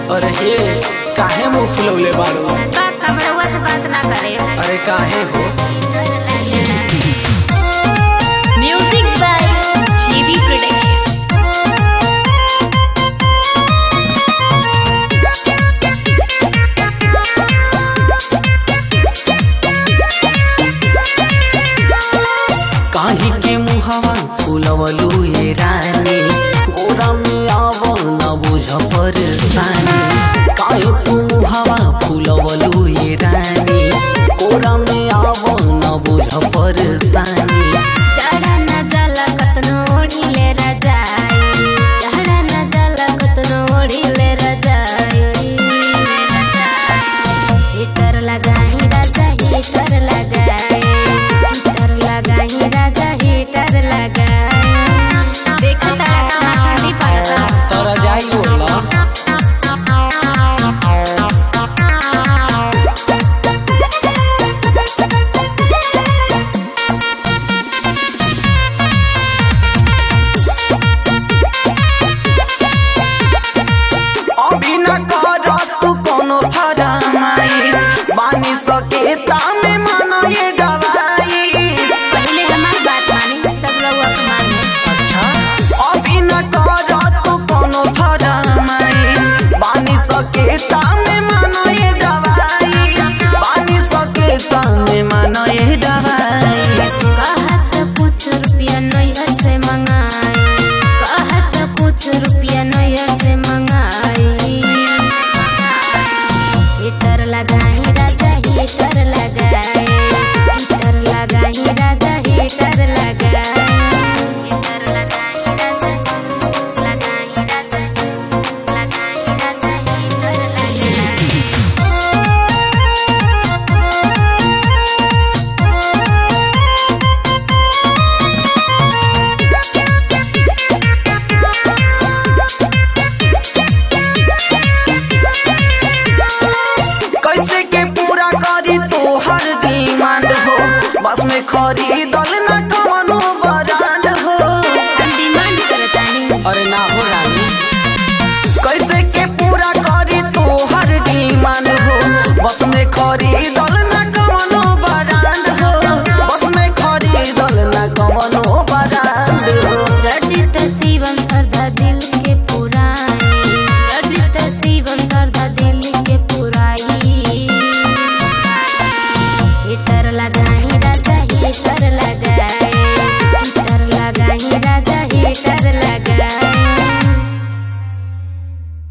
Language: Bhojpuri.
अरे हे काहे मुंह फुलौले बाड़ू का खबरवा से बात ना करे अरे काहे हो म्यूजिक बाय जीवी प्रोडक्शन काहे के मुहवा फुलवलू ये रानी गोरा में आवो न बुझ परेशानी काहे तू मुहवा फुलवलू ये रानी गोरा में आवो न बुझ परेशानी